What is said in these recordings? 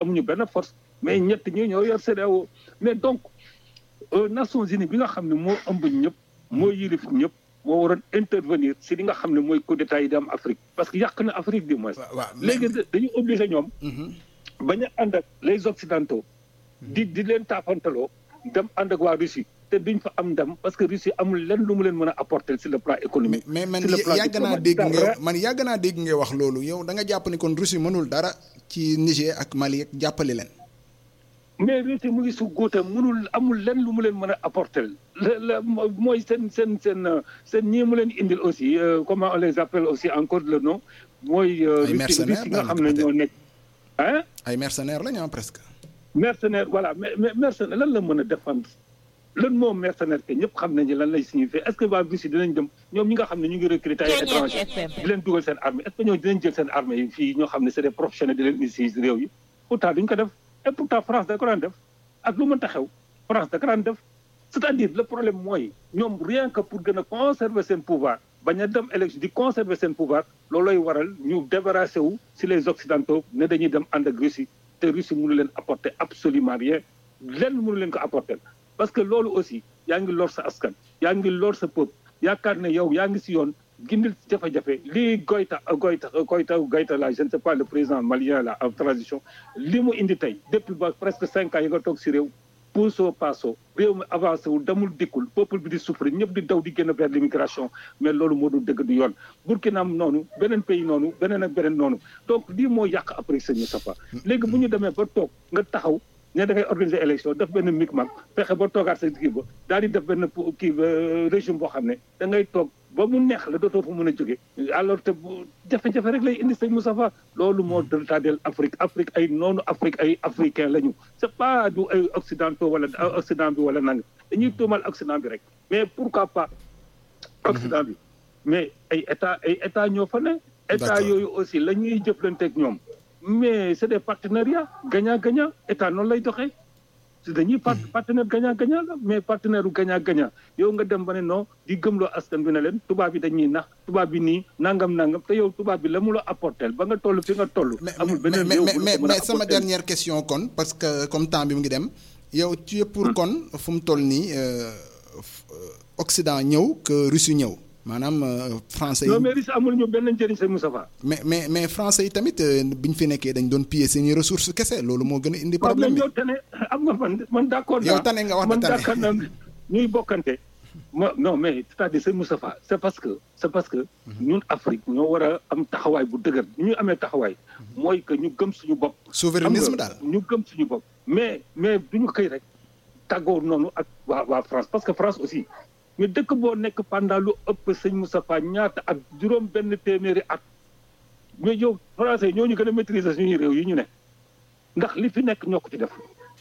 amuñu benn force mais ñett ñi ñoo yor CEDEAO mais donc Nations Unies bi nga xam ne moo ëmb ñëpp moo yilif ñëpp moo waroon intervenir si li nga xam ne mooy coup d'état yi di am Afrique parce que yàq na Afrique du moins. léegi dañu obligé ñoom. bañ a ànd ak les occidentaux. di di leen taafantaloo dem ànd ak waa Russie. te duñ fa am ndam parce que Russie amul lenn lu mu leen mën a apporter sur le plan économique. mais man yàgg naa dégg nga man yàgg naa dégg nga wax loolu yow da nga jàpp ni kon Russie mënul dara ci Niger ak Mali ak jàppale leen. mais Russie mu ngi su góotam mënul amul lenn lu mu leen mën a apporter la la mooy seen seen seen seen ñii mu leen indil aussi comment on les appelle aussi encore le nom. mooy ay mercenaires nga xam ne ñoo nekk. ah ay mercenaires lañu presque. mercenaire voilà mais mais mercenaire lan la mën a défendre. lan moom mercenaire que ñëpp xam nañu lan lay signifier est-ce que waa Russie dinañ dem ñoom ñi nga xam ne ñu ngi recruter ay étrangers di leen dugal seen armée est-ce que ñoo dinañ jël seen armée yi fii ñoo xam ne c'est des professionnels di leen indi si réew yi pourtant duñ ko def et pourtant France da ko daan def ak lu mënta xew France da ko daan def c'est-à-dire le problème mooy ñoom rien que pour gën a conserver seen pouvoir bañ a dem élection di conserver seen pouvoir loolooy waral ñu débarrassé wu si les occidentaux ne dañuy dem ànd ak Russie te Russie mënu leen apporter absolument rien lenn mënu leen ko apporter parce que loolu aussi yaa ngi lor sa askan yaa ngi lor sa peuple yaakaar ne yow yaa ngi si yoon gindil jafe-jafe lii Goïta Goïta Goïta Goïta la je ne sais pas le président malien là en transition li mu indi tey depuis ba presque cinq ans yi nga toog si réew puusoo paasoo réew mi avancé wul demul dikkul peuple bi di souffrir ñëpp di daw di génn vers l'immigration mais loolu moo du dëgg du yoon Burkina noonu beneen pays noonu beneen ak beneen noonu donc lii moo yàq après sëñ Moustapha léegi bu ñu demee ba toog nga taxaw ne da ngay organiser élection def benn micmac fexe ba toogaat sa kii ba daal di def benn kii régime boo xam ne da ngay toog ba mu neex la dootoo fa mën a jóge alors te jafe-jafe rek lay indi sëñ Moustapha loolu moo retardel Afrique Afrique ay noonu Afrique ay africain la ñu c'est pas du ay occidentaux wala occident bi wala nanga dañuy tuumal occident bi rek mais pourquoi pas occident bi mais ay état ay état ñoo fa ne état yooyu aussi la ñuy jëflanteeg ñoom mais c'est des partenariats gagnant-gagnant état noonu lay doxee si dañuy partenaire gagnant-gagnant la mais partenaire u gagnant-gagnant yow nga dem ba ne non di gëmloo askan bi ne leen tubaab bi dañuy nax tubaab bi nii nangam nangam te yow tubaab bi la mu la apporter ba nga toll fi nga toll. amul beneen mais mais mais sama dernière question kon parce que comme temps bi mu ngi dem. yow tu es pour kon fu mu toll nii Occident ñëw que Russie ñëw. maanaam français yi non mais Russie amul ñu benn njëriñ sëñ Moustapha. mais mais mais français yi tamit bi ñu fi nekkee dañ doon piller seeni ressources kese loolu moo gën a indi problème bi yow tane am nga man man d'accord yow tane nga wax man na tane d'accord naa ñuy bokkante ma non mais c'est-à-dire sëñ Moustapha c'est parce que c'est parce que ñun Afrique ñoo war a am taxawaay bu dëgër ñu amee taxawaay mooy que ñu gëm suñu bopp souverainisme daal ñu gëm suñu bopp mais mais duñu xëy rek tàggoo noonu ak waa waa France parce que France aussi mais dëkk boo nekk pendant lu ëpp sëñ Moustapha ñaata ak juróom benn téeméeri at mais yow français ñoo ñu gën a maîtriser suñuy réew yi ñu ne ndax li fi nekk ñoo ko fi def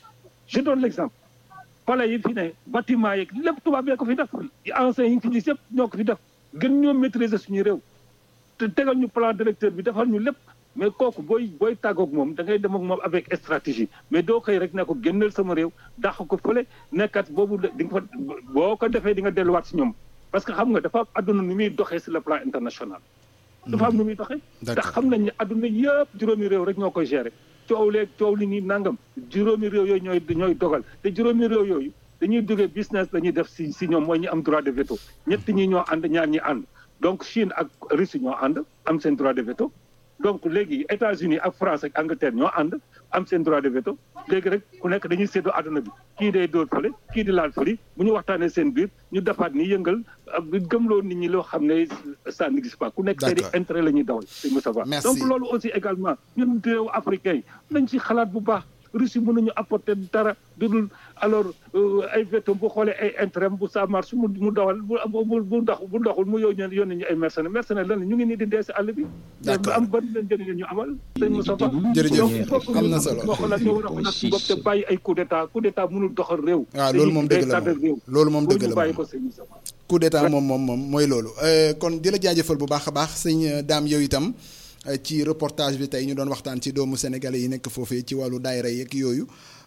je donne l'exemple palais yi fi ne bâtiment yeeg lépp tubaab yee ko fi def anciens yi fi gis yëpp ñoo ko fi def gën ñoo maîtriser suñuy réew te tegal ñu plan directeur bi defal ñu lépp mais kooku booy booy tàggoog moom da ngay dem ak moom avec stratégie mais doo xëy rek ne ko génneel sama réew dàq ko fële nekkat boobu di nga fa boo ko defee di nga delluwaat si ñoom parce que xam nga dafa am adduna nu muy doxee sur le plan international. dafa am nu muy doxee. ndax xam nañ ne adduna yëpp juróomi réew rek ñoo koy gérer coow leeg coow li nii nangam juróomi réew yooyu ñooy ñooy dogal te juróomi réew yooyu dañuy duggee business la ñuy def si si ñoom mooy ñi am droit de veto ñett ñi ñoo ànd ñaar ñi ànd donc Chine ak Russie ñoo ànd am seen droit de veto. donc léegi États-Unis ak France ak Angleterre ñoo ànd am seen droit de veto léegi rek ku nekk dañuy séddoo àdduna bi kii day dóor fële kii di laal fële bu ñu waxtaanee seen biir ñu defaat ni yëngal gëmloo nit ñi loo xam ne ça n'existe pas ku nekk seeni intérêt la ñuy dawal si Moussa Ba donc loolu aussi également ñun réew africain yi nañ ci xalaat bu baax Russie mënuñu apporter dara dudul alors ay veto bu xoolee ay intérêt bu ça marche mu mu dawal bu bu bu ndox bu ndoxul mu yow ñeen yónni ñu ay mercenaires mercenaires lan ñu ngi nii di dee si àll bi ba am ban leen njëriñ ñu amal sëñ Moussa Ba jërëjëf am na solo boo xalaat ñoo war a xalaat si bopp te bàyyi ay coup d'état coup d'état mënul doxal réew waaw loolu moom dëgg la moom loolu moom dëgg la bàyyi ko sëñ Moussa Ba coup d'état moom moom moom mooy loolu kon di la jaajëfal bu baax a baax sëñ daam yow itam ci reportage bi tey ñu doon waxtaan ci doomu sénégalais yi nekk foofee ci wàllu daayira yeeg yooyu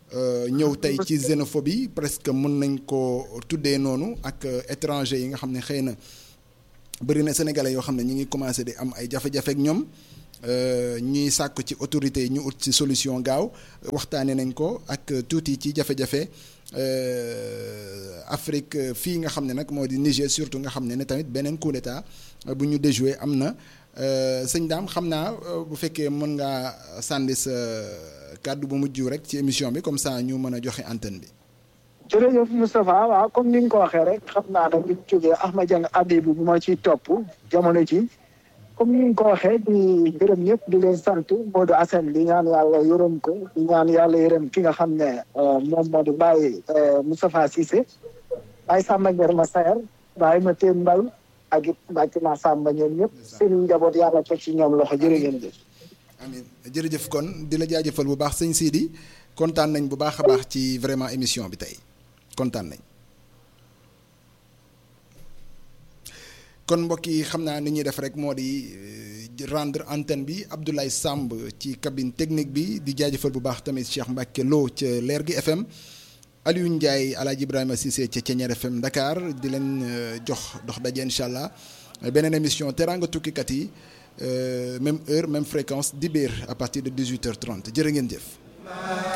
ñëw tey ci xénophobie presque mën nañ ko tuddee noonu ak étranger yi nga xam ne xëy na bëri na sénégalais yoo xam ne ñi ngi commencé di am ay jafe-jafe ak ñoom ñuy sàkk ci autorités yi ñu ut ci solution gaaw waxtaanee nañ ko ak tuuti ci jafe-jafe Afrique fii nga xam ne nag moo di Niger surtout nga xam ne ne tamit beneen coup d'état bu ñu déjoué am na sëñ daam xam naa bu fekkee mën ngaa sànni sa kàddu bu mujj rek ci émission bi comme ça ñu mën a joxe antenne bi. jërëjëf Moustapha waaw comme ni nga ko waxee rek xam naa nag bi ñu jógee Ahmad Dieng Abibou bu ma ciy topp jamono ci comme ni nga ko waxee di gërëm ñëpp di leen sant Modou Assane di ñaan yàlla yërëm ko di ñaan yàlla yërëm ki nga xam ne moom moo di Baye Moustapha Cissé Baye Samba Ndiaye ma Sayer Baye ma Teen Mbaye ak it Mbacke ma Samba ñoom ñëpp seen njaboot yàlla teg ci ñoom loxo jërë ngeen jëf. amiin jërëjëf kon di la jaajëfal bu baax sëñ Sidi kontaan nañ bu baax a baax ci vraiment émission bi tey kontaan nañ. kon mbokk yi xam naa ni ñuy def rek moo di rendre antenne bi Abdoulaye Samb ci cabine technique bi di jaajëfal bu baax tamit Cheikh Mbacke Lo ca Leer gi FM Aliou Ndiaye Alaaji Ibrahima Cissé ca Ceñeer FM Dakar di leen jox dox daje incha allah beneen émission teraanga tukkikat yi même heure même fréquence dibéer à partir de 18h30 jërë ngeen jëf.